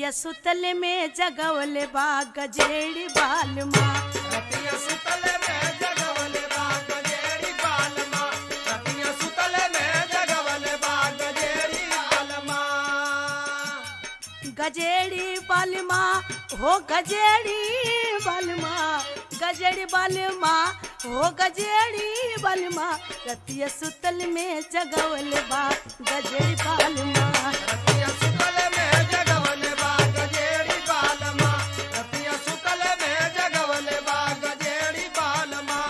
रतिया सुतल में जगवले बा गजेड़ी बाल माँ रतिया सुतले में जगवले बा गजेड़ी बालमा रतिया सुतले में जगवले बा गजेड़ी बालमा गजेड़ी बाल माँ हो गजेड़ी बाल माँ गजेड़ी बाल माँ हो गजेड़ी बाल माँ रतिया सुतल में जगवले बा गजेड़ी बाल माँ रतिया सुतले में जगवले बा गजेड़ी बालमा रतिया सुतले में जगवले बा गजेड़ी बालमा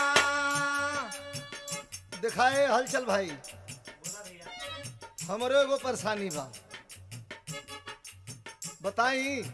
दिखाए हलचल भाई हमरो एगो परेशानी बा बताई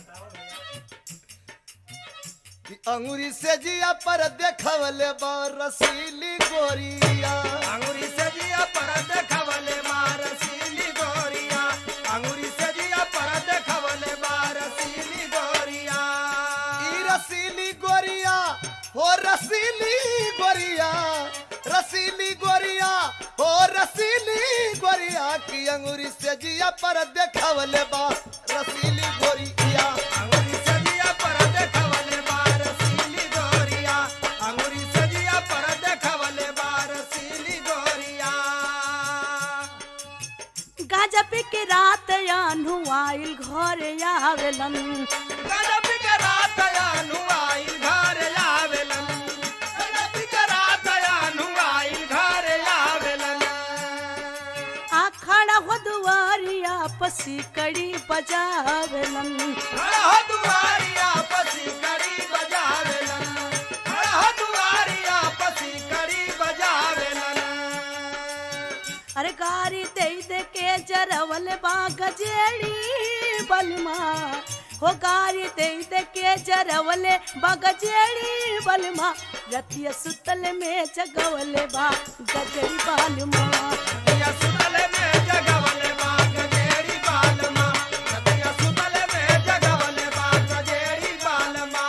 कि अंगूरी से जिया पर देखवले बा रसीली गोरिया अंगूरी से जिया पर देखवले मार सीली गोरिया अंगूरी से जिया पर देखवले मार सीली गोरिया ई रसीली गोरिया हो रसीली गोरिया रसीली गोरिया हो रसीली गोरिया की अंगूरी से जिया पर देखवले बा रसीली गोरिया अंगूरी से जिया पर देखवले मार सीली गोरिया अंगूरी से जिया पर देखवले मार सीली गोरिया गाजा पी के रात यानु आइल घर आवेलन गजब के रात आनु आई घर आवेलन गजब के रात आनु आई घर आवेलन आखड़ा हो दुआरिया पसी कड़ी बजावेलन हरह दुआरिया पसी करी बजावेलन हरह दुआरिया पसी करी बजावेलन अरे गारी दे दे के जरवल बा गजेड़ी बलमा हो गारी दे दे के जरवल बा गजेड़ी बलमा रतिया सुतल में जगवले बा गजेड़ी बलमा रतिया सुतले में जगवले बा गजेड़ी बालमा रतिया सुतले में जगवले बा गजेड़ी बालमा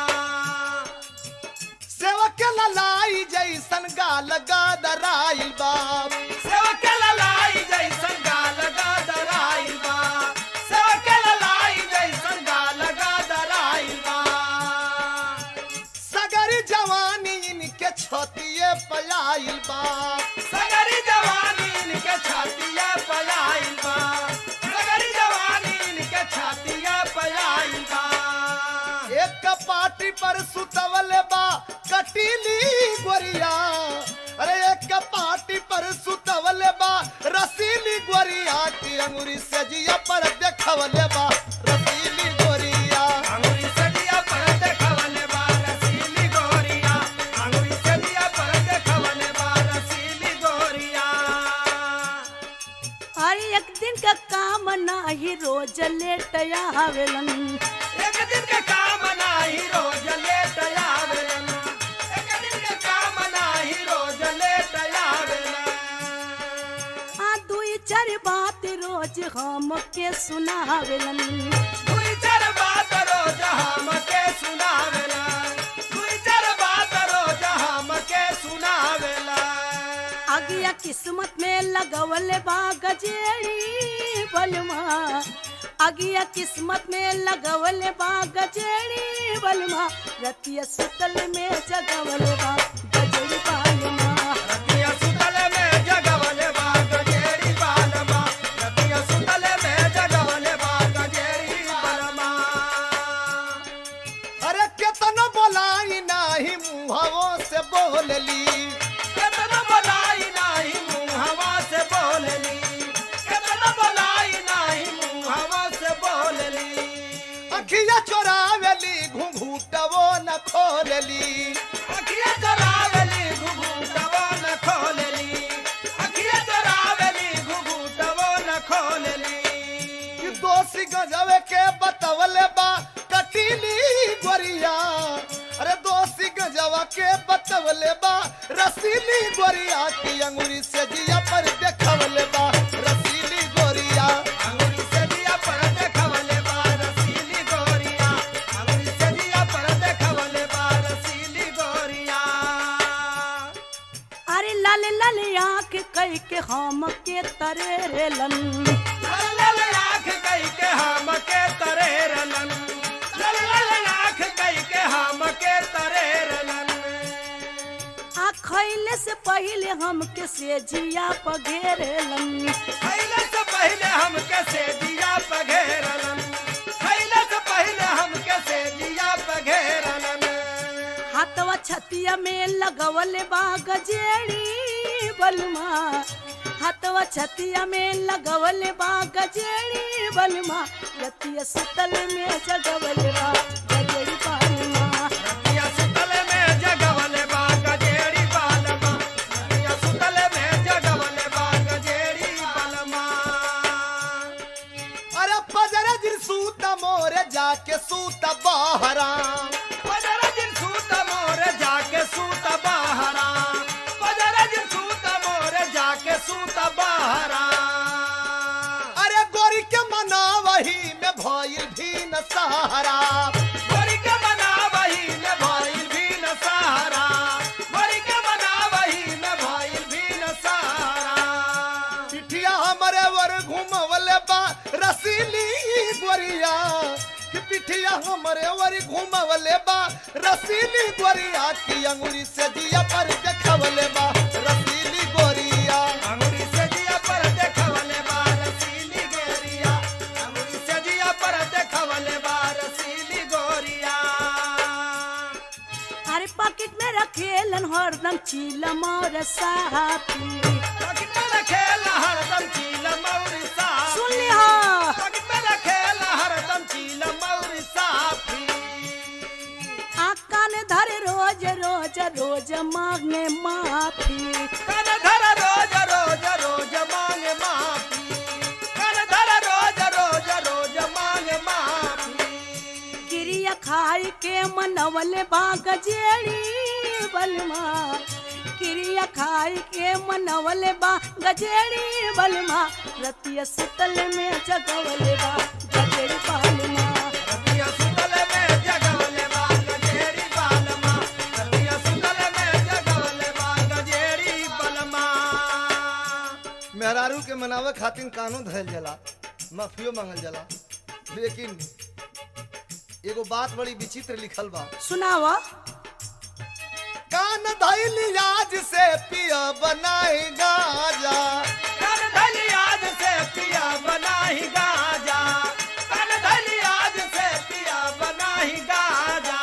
सेवक ललाई जैसन गाल गादराइल बाप सेवक ललाई जैसन गाल गादराइल बा सेवक ललाई जैसन गाल गादराइल बा सगरी जवानी इनके छतिए पयाइल बाप सगरी जवानी इनके छातिया पयाइल बा सगरी जवानी इनके छातिया पयाइल बा एक पाटी पर सुतवले बा कटीली गोरिया अरे एक पाटी पर सुतवले बा रसीली गोरिया की अंगूरी से जिया पर देखवले बा रसीली गोरिया अंगुरी सदिया पर देखवले बा रसीली गोरिया अंगुरी सदिया पर देखवले बा रसीली गोरिया अरे एक दिन का काम नाही रोज लेट आवेलन एक दिन के काम नाही रोज लेट आवेलन एक दिन के काम नाही रोज लेट आवेलन आ दुई चार बात रोज हम के सुनावेलन दुई चार बात रोज हमके सुनावेला दुई चार बात रोज हमके सुनावेला अगिया किस्मत में लगवल बा गजेड़ी बलमा अगिया किस्मत में लगवल बा गजेड़ी बलमा रतिया सुतल में जगवल बा गजेड़ी बलमा रतिया सुतले में जगवले बा गजेड़ी बालमा रतिया सुतले में जगवले बा गजेड़ी बालमा अरे केतन बोलाई नाही मुहावों से बोलली केतन बोलाई नाही मुहवा से बोलली केतन बोलाई नाही मुहवा से बोलली अखिया चोरावेली घुंघूटवो न खोलली अखिया चरावेली घुघुटवो न खोलली अखिया चरावेली घुघुटवो न खोलली कि दोषी गजवे के बतवले बा कटीली गोरिया अरे दोषी गजवा के बतवले बा रसीली गोरिया की अंगूरी से जिया पर देखवले बा रसीली गोरिया अंगुरी से दिया पर देखवले बा रसीली गोरिया अंगुरी से दिया पर देखवले बा रसीली गोरिया अरे लाल लाल आँख कह के हम के तरेलन लाल लाल आँख आँख कई के हम के तरेरलन लल लल आँख कई के हम के तरेरलन आ खैले से पहले हमके से जिया पघेरलन खैले से पहले हमके से दिया पघेरलन खैले से पहले हमके से दिया पघेरलन हाथवा छतिया में लगवले बा गजेड़ी बलमा हाथवा छतिया में लगवले बा गजेड़ी बलमा रतिया सुतल में जगवले बा गजेड़ी बलमा रतिया सुतल में जगवले बा गजेड़ी बालमा रतिया सुतल में जगवले बा गजेड़ी बालमा अरे पजर दिन सूत मोरे जाके सूत बहरा पजरा दिन सूत मोर जाके सूत बहरा पजरा दिन सूत मोर जाके सूत बहरा अरे गोरी के मना वही में भइल भी न सहारा गोरी के बना वही न भइल भी न सहारा गोरी के बना वही न भइल भी न सहारा पिठिया हमरे वर घुमवले बा रसीली गोरिया कि पिठिया हमरे वर घुमवले बा रसीली गोरिया की अंगुरी से दिया पर देखवले बा रसीली गोरिया अंगुरी से जिया पर देखवले बा रसीली गोरिया अंगुरी से जिया पर देखवले बा रसीली गोरिया अरे पॉकेट में रखेलन हरदम चीलम और साथी पॉकेट में रखेला हरदम चील मौरी साफी सुन लिहा पॉकेट में रखेला हरदम चील मौरी साफी आका ने धरे रोज रोज रोज मांगे माफी कन धर रोज रोज रोज मांगे माफी कन धर रोज रोज रोज मांगे माफी क्रिया खाई के मनवले बाग जेड़ी बलमा क्रिया खाई के मनवले बा गजेड़ी बलमा रतिया सुतल में जगवले बा गजेड़ी बलमा रतिया सुतल में जगवले बा गजेरी बालमा रतिया सुतल में जगवले बा गजेरी बलमा मेहरारू के मनावे खातिर कानून धैल जला माफियो मांगल जला लेकिन एगो बात बड़ी विचित्र लिखल बा सुनावा कान धैली आज से पिया बनाई गाजा कन धली आज से पिया बनाही गाजा कन धली आज से पिया बनाही गाजा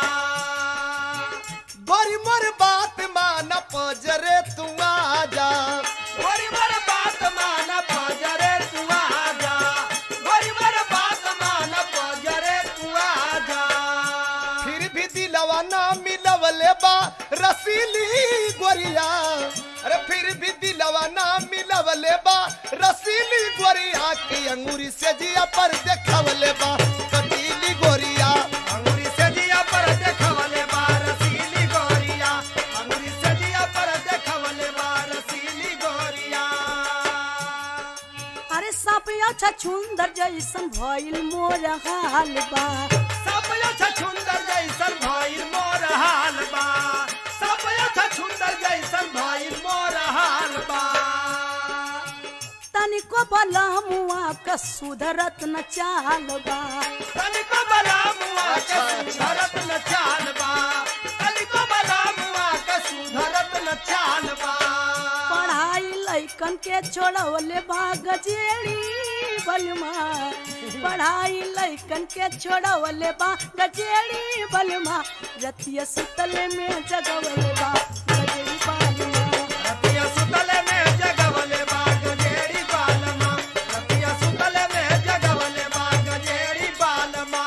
गोरी मोर बात मान पजरे तू आजा गोरी मर बात मान पजरे तू आजा गोरी मर बात मान पजरे तू आजा फिर भी दिलवा ना मिलवले बा रसीली गोरिया अरे फिर भी दिलवा ना मिलवले बा रसीली गोरिया की अंगूरी से जिया पर देखवले बा कटीली गोरिया अंगुरी से जिया पर देखवले बा रसीली गोरिया अंगुरी से जिया पर देखवले बा रसीली गोरिया अरे सपिया छुंदर जैसन भइल मोर हाल बा सब अच्छा सुंदर जैसन भइल मोर हाल बा सब अच्छा सुंदर जैसन भइल मोर हाल बा तनिको भला मुआ का सुधरत न चाल बा तनिको बला मुआ के सुधरत न चाल बा तनिको बला मुआ के सुधरत न चाल बा पढ़ाई लैकन के छोड़वले बा गजेड़ी बलमा पढ़ाई लैकन के छोड़वले बा गजेड़ी बलमा रतिया सुतल में जगवले बा गजेड़ी बलमा रतिया सुतले में जगवले बा गजेरी बालमा रतिया सुतले में जगवले बा गजेरी बालमा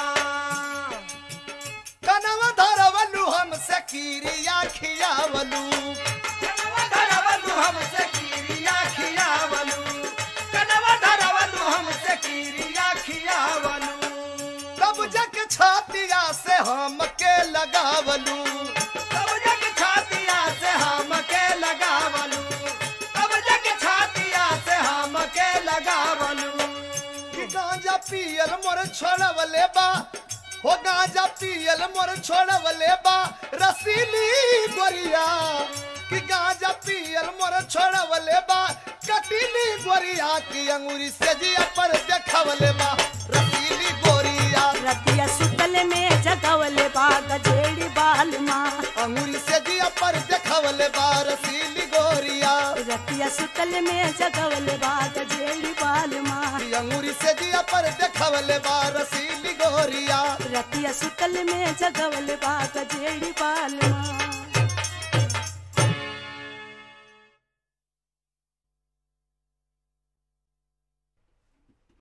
कनवा धरवलू हमसे कीरिया खियावलू कनवा धरवलु हमसे कीरिया खियावलु कनवा धरवलु हमसे कीरिया खियावलु तब जग छातिया से हमके लगावलू तब जग छातिया से हमके लगावलु तब जग छातिया से हमके लगावलु कि गांजा पियल मोर छोड़वले बा हो गांजा पियल मोर छोड़वले बा रसीली गोरिया कि गांजा पियल मोर छोड़वले बा कटीली गोरिया की अंगूरी से जिया पर देखवले बा रसीली गोरिया रतिया सुतल में जगवले बा गजेड़ी बाल माँ अंगूरी से जिया पर देखवले बा रसीली गोरिया रतिया सुतल में जगवले बा गजेड़ी बाल माँ की अंगूरी से जिया पर देखवले बा रसीली गोरिया रतिया सुतल में जगवले बा गजेड़ी बाल माँ